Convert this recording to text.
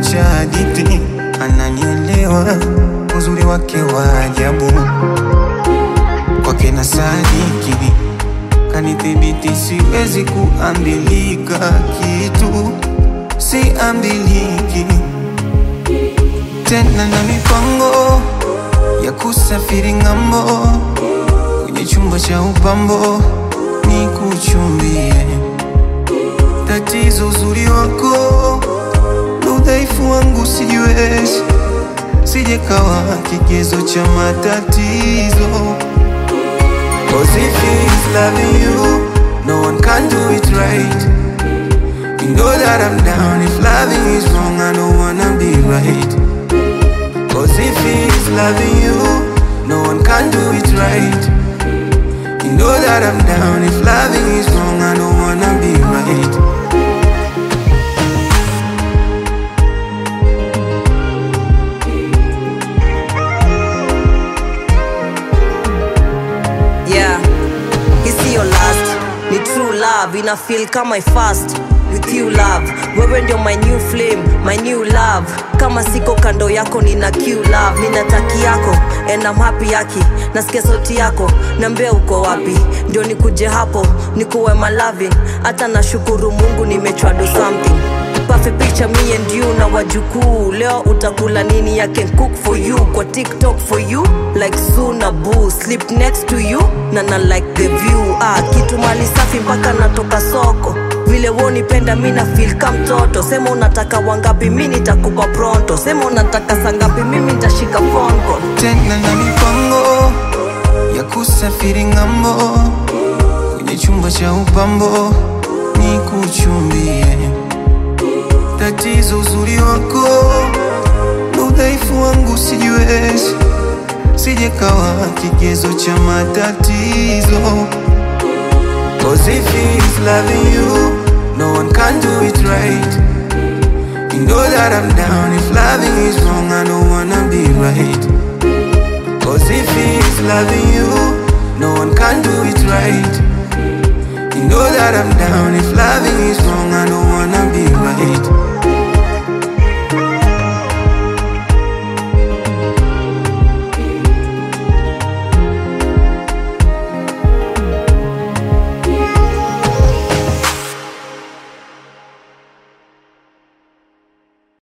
cha hadithi, ananielewa uzuri wake wa ajabu, kwake na sadiki kanithibiti, siwezi kuambilika kitu, siambiliki tena na mipango ya kusafiri ng'ambo, kwenye chumba cha upambo ni kuchumbie. Tatizo uzuri wako na udhaifu wangu sijiwezi, sije kawa kigezo cha matatizo. Cause if he's loving you, no one can do it right. You know that I'm down if loving is wrong, I don't wanna be right. Cause if he's loving you, no one can do it right. You know that I'm down if loving is wrong, I don't wanna be right. yeah hisi your last ni true love ina feel kama I fast with you love wewe ndio my new flame my new love kama siko kando yako nina q love nina taki yako and I'm happy yaki nasikia sauti yako nambia uko wapi ndio nikuje hapo nikuwe malavin hata nashukuru mungu nimechwa do something Perfect picture me and you na wajukuu leo utakula nini I can cook for you kwa tiktok for you like suna boo sleep next to you na na like the view ah, kitu mali safi mpaka natoka soko vile wonipenda mi na feel ka mtoto sema unataka wangapi mi nitakupa pronto sema unataka sangapi mimi nitashika phone call tena na mipango ya kusafiri ng'ambo, kwenye chumba cha upambo ni kuchumbie. Tatizo uzuri wako na udhaifu wangu sijiwezi, sije kawa kigezo cha matatizo. Cause if he's loving you, no one can do it right. You know that I'm down if loving is wrong, I don't wanna be right. Cause if he's loving you, no one can do it right. You know that I'm down if loving is wrong, I don't wanna be right.